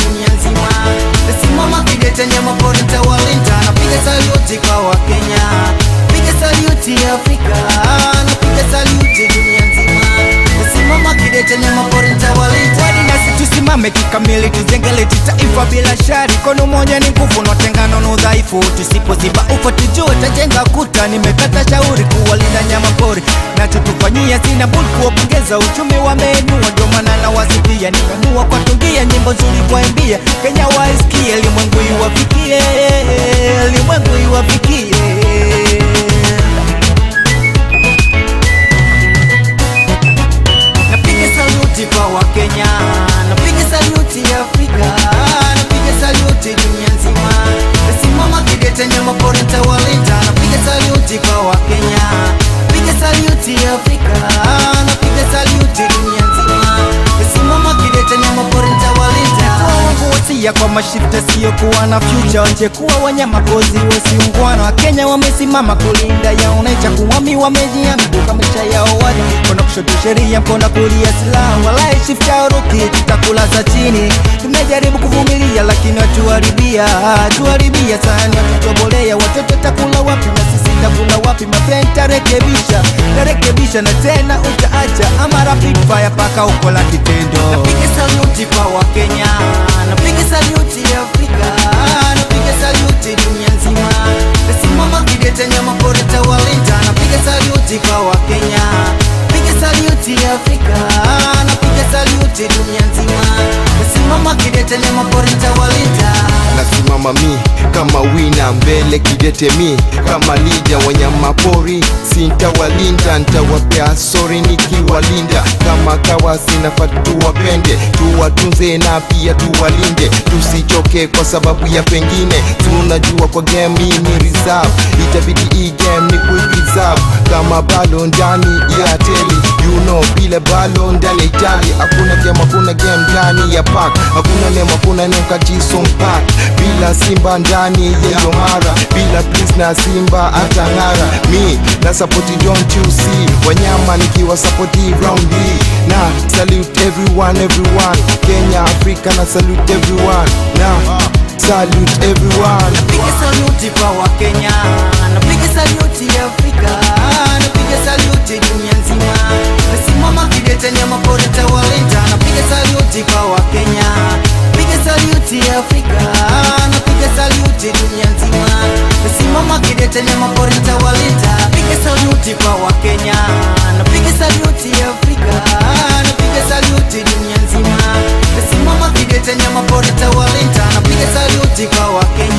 dunia nzima. Nasimama kidete nyama pori nitawalinda, napiga saluti kwa Wakenya, piga saluti Afrika, napiga saluti dunia nzima. Nasimama kidete nyama pori nitawalinda. Kwani nasi tusimame kikamili, tujengele taifa bila shari. Kono moja ni nguvu na tengano na udhaifu. Tusipoziba ufa tujue tajenga kuta. Nimekata shauri kuwalinda nyama pori, nachotufanyia sina budi kuwapongeza. Uchumi wameinua, ndio maana nawasifia. Nimeamua kuwatungia nyimbo nzuri kuwaimbia, Kenya waisikie, limwengu iwafikie, limwengu iwafikie. Napiga saluti kwa Wakenya, napiga saluti Afrika, napiga saluti dunia nzima. Nasimama kidete nyama pori nitawalinda, napiga saluti kwa Wakenya, piga saluti Afrika, napiga saluti dunia nzima. Nasimama kidete nyama pori nitawalinda. wangu wasia kwa mashifta sio kuwa na future wache kuwa wanyama kozi wasiungwana wakenya wamesimama kulinda yao naicha kuwami wamejiambuka maisha yao wadi mkono kushoto sheria mkono kulia silaha walai shifta uruki tutakula za chini tumejaribu kuvumilia lakini watuharibia tuharibia sana watutobolea watoto takula wapi na sisi takula wapi mapen tarekebisha tarekebisha na tena utaacha ama rapid fire paka uko la kitendo Napiga saluti kwa Wakenya, napiga saluti Afrika, napiga saluti dunia nzima. Nasimama kidete nyama pori tawalinda, napiga saluti kwa Wakenya, piga saluti Afrika, napiga saluti dunia nzima. Nasimama kidete nyama pori tawalinda. nasimama mi kama wina mbele kidete mi kama lida wanyama pori sintawalinda ntawapea sori nikiwalinda kama kawa sinafaa tuwapende tuwatunze na pia tuwalinde tusichoke kwa sababu ya pengine tunajua kwa game hii ni reserve itabidi hii game ni kuipreserve kama balo ndani ya teli you know bila balo ndani ya Italia hakuna game hakuna game ndani ya park hakuna name hakuna name kajison park bila simba ndani ya Yomara bila please na simba atang'ara mi na support don't you see wanyama nikiwa support round hii na salute everyone everyone Kenya Africa na salute everyone na salute everyone Napiga saluti kwa Wakenya, napiga saluti Afrika, napiga saluti dunia nzima. Nasimama kidete nyama pori tawalinda, napiga saluti kwa Wakenya, piga saluti Afrika, napiga saluti dunia nzima. Nasimama kidete nyama pori tawalinda, piga saluti kwa Wakenya, napiga saluti Afrika, napiga saluti dunia nzima. Nasimama kidete nyama pori tawalinda, napiga saluti kwa Wakenya